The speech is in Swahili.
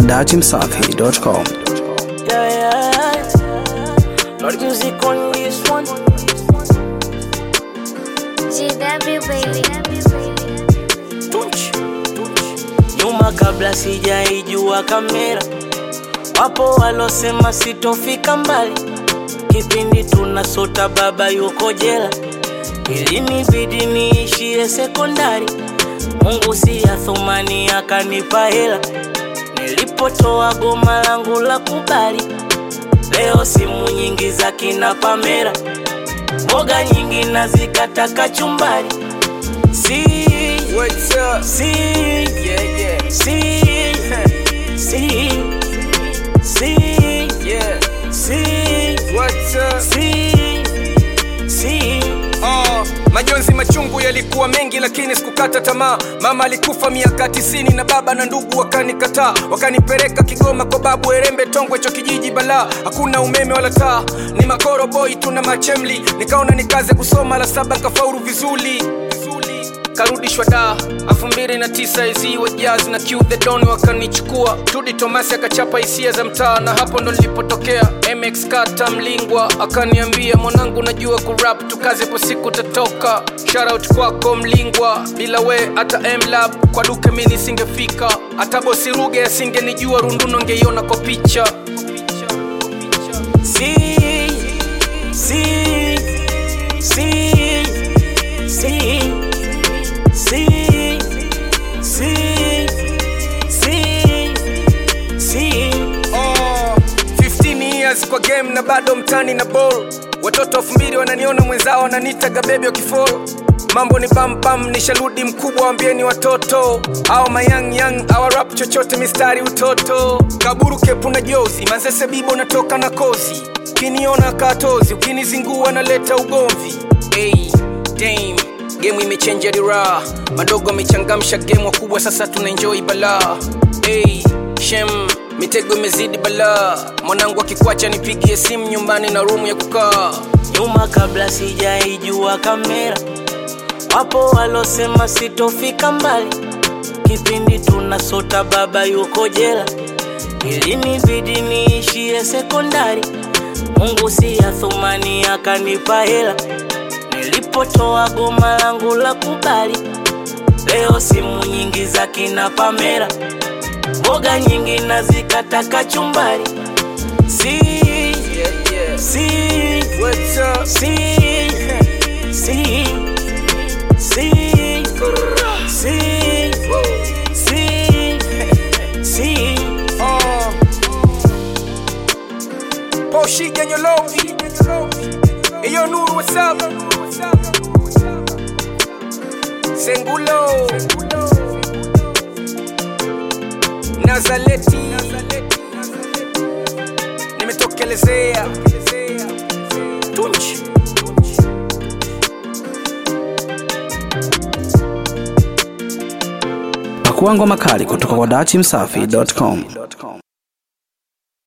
dachimsafi.com. Yeah, yeah. Lord music on this one. GW baby. Tunch. Nyuma kabla sijaijua kamera, wapo walosema sitofika mbali. Kipindi tunasota baba yuko jela, ilinibidi niishie sekondari. Mungu si ya thumani akanipa hela, nilipotoa goma langu la kubali. Leo simu nyingi za kina Pamela, mboga nyingi nazikata kachumbari. Si, What's up? si, Yeah, yeah, si, si, si, yeah. si, What's up? si, si. Oh, majonzi machungu yalikuwa mengi lakini sikukata tamaa mama alikufa miaka tisini na baba na ndugu wakanikataa wakanipeleka kigoma kwa babu erembe tongwe cho kijiji balaa hakuna umeme wala taa ni makoro boy tuna machemli nikaona nikaze kusoma la saba kafauru vizuri vizuri karudishwa da elfu mbili na tisa ezi wa jazz na Q the don wakanichukua tudi tomasi akachapa hisia za mtaa na hapo ndo nilipotokea mx kata mlingwa akaniambia mwanangu najua kurap tukaze po siku tatoka shoutout kwako mlingwa bila we hata mlab kwa duke mi nisingefika hata bosi ruge asingenijua runduno ngeiona kwa picha Si, si, si, si, si, si, si, si. Oh, 15 years kwa game na bado mtani na ball watoto elfu mbili wananiona mwenzao wananitaga bebi wakifolo mambo ni pampam nisharudi mkubwa wambieni watoto au mayang yang awarap chochote mistari utoto kaburu kepu na jozi manzese bibo natoka na kozi ukiniona katozi ukinizingua naleta ugomvi hey, dame gemu imechenja dira madogo amechangamsha gemu wakubwa sasa tunaenjoi balaa hey, shem mitego imezidi balaa mwanangu akikwacha nipigie simu nyumbani na rumu ya kukaa nyuma kabla sijaijua kamera, wapo walosema sitofika mbali. Kipindi tunasota baba yuko jela, ilinibidi niishie sekondari. Mungu si ya thumani akanipa hela, nilipotoa goma langu la kubali. Leo simu nyingi za kina Pamela, mboga nyingi nazikata kachumbari. Si, yeah, yeah. si, What's up? Si, si, si, si, si, si. Oh. Poshi Ganyolovi. Eyo Nuru, what's up? Sengulo. Nazaleti. Nimetokelezea. Tunchi. Pakua ngoma kali kutoka kwa dachimsafi.com.